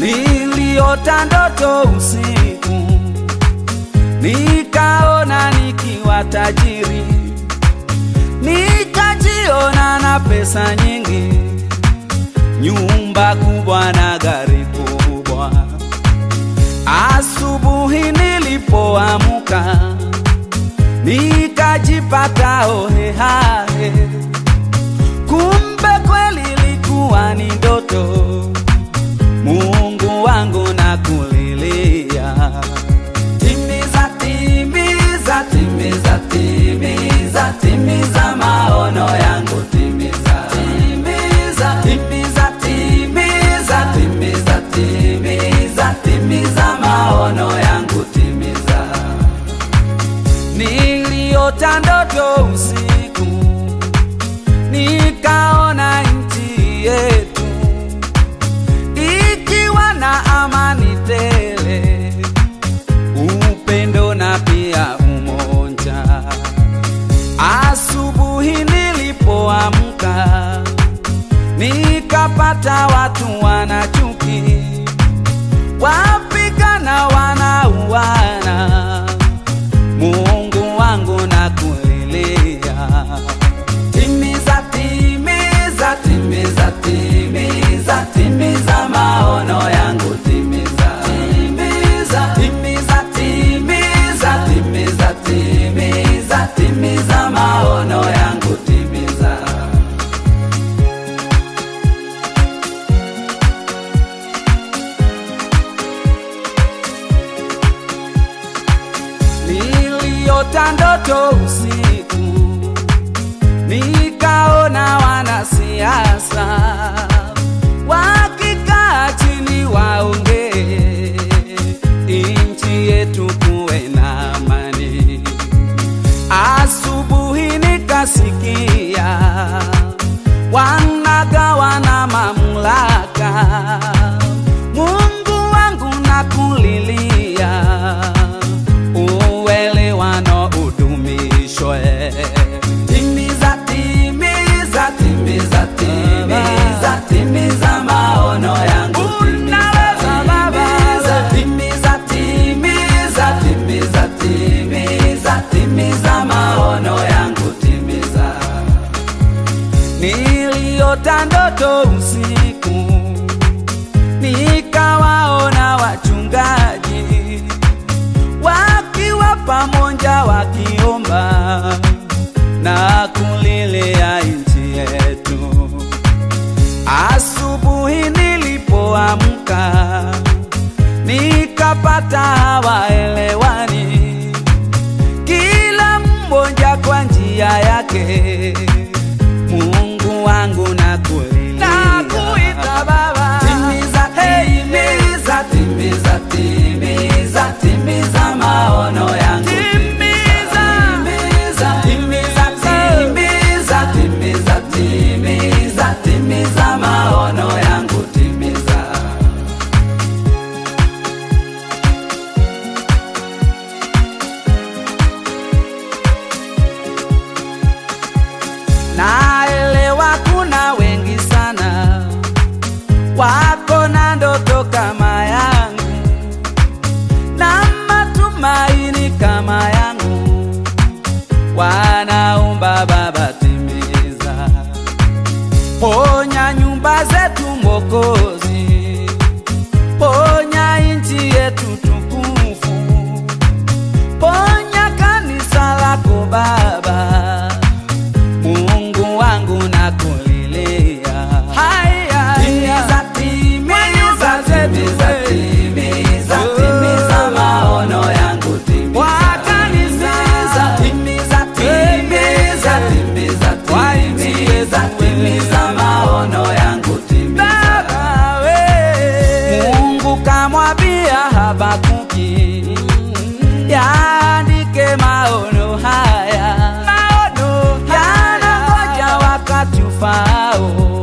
Niliota ndoto usiku, nikaona nikiwa tajiri, nikajiona na pesa nyingi, nyumba kubwa na gari kubwa. Asubuhi nilipoamka, nikajipata hohehahe, kumbe kweli ilikuwa ni ndoto. Mungu wangu na kulilia, timiza, timiza, timiza, timiza, timiza maono yangu, timiza, timiza, timiza, timiza, timiza, timiza, timiza maono yangu, timiza. Niliota ndoto usiku, nikaona nchi yetu ikiwa na amani tele, upendo na pia umoja. Asubuhi nilipoamka, nikapata watu wana chuki, wapigana, wanauana. Mungu wangu na kulilia, timiza, timiza, timiza, timiza, timiza maono yangu, timiza, timiza, timiza, timiza, timiza, timiza, timiza maono yangu, timiza. Niliota ndoto usiku, nikaona wanasiasa wakikaa chini waongee, nchi yetu kuwe na amani. Asubuhi nikasikia wanagawana mamlaka. Mungu wangu nakulilia, uelewano udumishwe. Timiza, timiza, timiza, timiza, timiza maono yangu. Unaweza Baba. Timiza, timiza, timiza, timiza, timiza maono yangu, timiza. Niliota ndoto usiku, nikawaona wachungaji wakiwa pamoja wakiomba na kulilia nchi yetu. Asubuhi nilipoamka, nikapata hawaelewani, kila mmoja kwa njia yake. Mungu wangu na kulilia, nakuita Baba, timiza, timiza, timiza, timiza, timiza maono yangu, timiza, timiza, timiza, timiza, timiza, timiza maono yangu, timiza. Naelewa kuna wengi sana wako na ndoto kama yangu na matumaini kama yangu, wanaomba Baba, timiza, ponya nyumba zetu Mwokozi, ponya nchi yetu tukufu, ponya kanisa lako Baba. Mungu wangu nakulilia, haya timiza, timiza, timiza, timiza, timiza maono yangu, timiza timiza, timiza, timiza, timiza, timiza, timiza maono yangu, timiza. Mungu kamwambia Habakuki, yaandike maono haya, yanangoja wakati ufaao